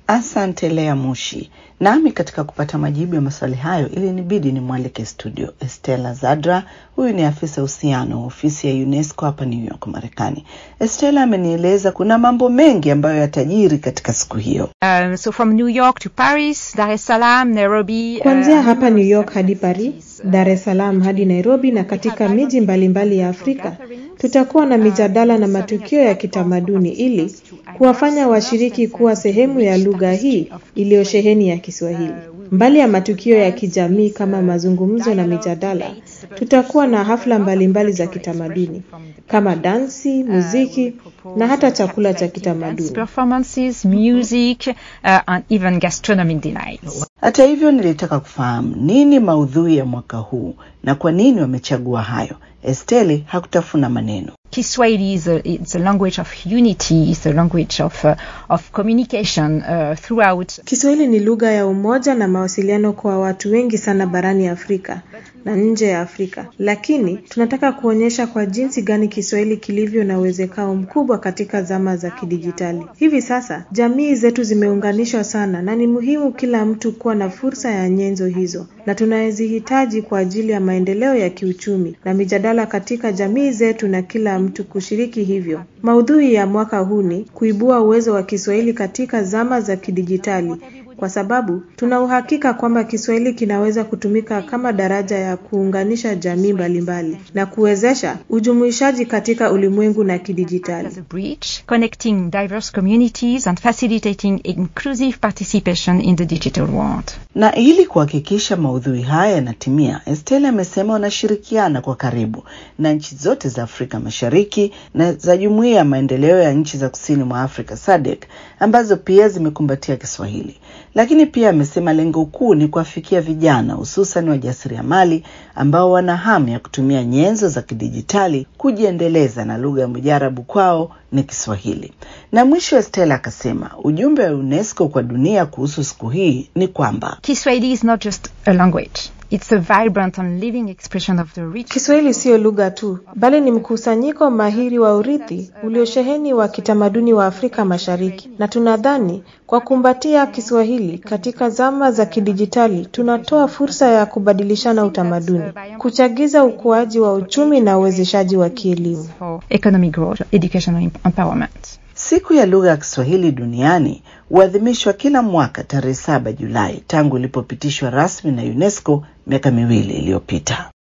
Asante Lea Mushi. Nami katika kupata majibu ya maswali hayo ilinibidi nimwalike studio Estela Zadra. Huyu ni afisa uhusiano wa ofisi ya UNESCO hapa New York, Marekani. Estela amenieleza kuna mambo mengi ambayo yatajiri katika siku hiyo. Um, so from New York to Paris, Dar es Salaam, Nairobi. Kuanzia hapa New York hadi Paris, Dar es Salaam hadi Nairobi na katika miji mbalimbali ya Afrika tutakuwa na mijadala na matukio ya kitamaduni ili kuwafanya washiriki kuwa sehemu ya lugha hii iliyosheheni ya Kiswahili. Mbali ya matukio ya kijamii kama mazungumzo na mijadala, tutakuwa na hafla mbalimbali mbali za kitamaduni kama dansi, muziki na hata chakula cha kitamaduni. Performances, music, uh, and even gastronomic delights. Hata hivyo, nilitaka kufahamu nini maudhui ya mwaka huu na kwa nini wamechagua hayo. Esteli hakutafuna maneno. Kiswahili is a, it's a language of unity, it's a language of, uh, of communication uh, throughout. Kiswahili ni lugha ya umoja na mawasiliano kwa watu wengi sana barani Afrika na nje ya Afrika, lakini tunataka kuonyesha kwa jinsi gani Kiswahili kilivyo na uwezekano mkubwa katika zama za kidijitali. Hivi sasa jamii zetu zimeunganishwa sana, na ni muhimu kila mtu kuwa na fursa ya nyenzo hizo, na tunazihitaji kwa ajili ya maendeleo ya kiuchumi na mijadala katika jamii zetu, na kila mtu kushiriki hivyo. Maudhui ya mwaka huu ni kuibua uwezo wa Kiswahili katika zama za kidijitali kwa sababu tuna uhakika kwamba Kiswahili kinaweza kutumika kama daraja ya kuunganisha jamii mbalimbali na kuwezesha ujumuishaji katika ulimwengu na kidijitali. As a bridge connecting diverse communities and facilitating inclusive participation in the digital world. Na ili kuhakikisha maudhui haya yanatimia, Estelle amesema wanashirikiana kwa karibu na nchi zote za Afrika Mashariki na za Jumuiya ya Maendeleo ya Nchi za Kusini mwa Afrika SADC ambazo pia zimekumbatia Kiswahili. Lakini pia amesema lengo kuu ni kuwafikia vijana hususan wajasiriamali ambao wana hamu ya kutumia nyenzo za kidijitali kujiendeleza na lugha ya mujarabu kwao ni Kiswahili. Na mwisho Estela akasema ujumbe wa UNESCO kwa dunia kuhusu siku hii ni kwamba Kiswahili is not just a language. It's a vibrant and living expression of the rich Kiswahili siyo lugha tu, bali ni mkusanyiko mahiri wa urithi uliosheheni wa kitamaduni wa Afrika Mashariki, na tunadhani kwa kumbatia Kiswahili katika zama za kidijitali, tunatoa fursa ya kubadilishana utamaduni, kuchagiza ukuaji wa uchumi na uwezeshaji wa kielimu. for economic growth, educational empowerment. Siku ya lugha ya Kiswahili duniani huadhimishwa kila mwaka tarehe saba Julai tangu ilipopitishwa rasmi na UNESCO miaka miwili iliyopita.